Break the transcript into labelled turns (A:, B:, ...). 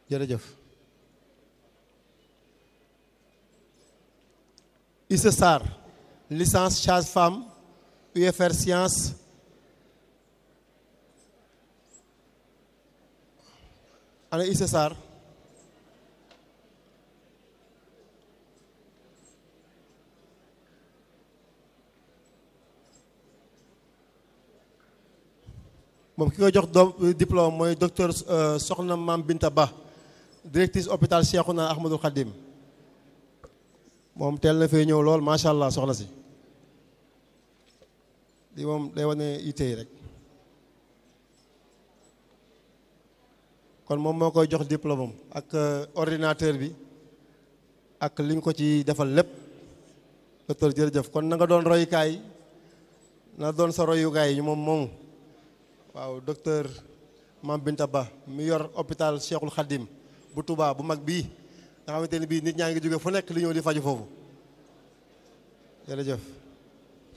A: jërëjëf Issa Sarr licence sage-femme UFR science ana Issa Sarr moom ki koy jox doom diplôme mooy docteur Soxna Mam Binta Ba directrice hôpital Cheikhouna Ahmadou Khadim moom teel na fee ñëw lool macha allah soxna si li moom day wane yitte yi rek kon moom moo koy jox diplôme am ak ordinateur bi ak li ñu ko ci defal lépp docteur jërëjëf kon na nga doon royukaay na doon sa royukaay ñu moom moomu waaw docteur Mam Binta Ba mi yor hôpital Cheikhul Khadim bu Touba bu mag bii nga xamante ni bii nit ñaa ngi jóge fu nekk li ñëw di faju foofu jërëjëf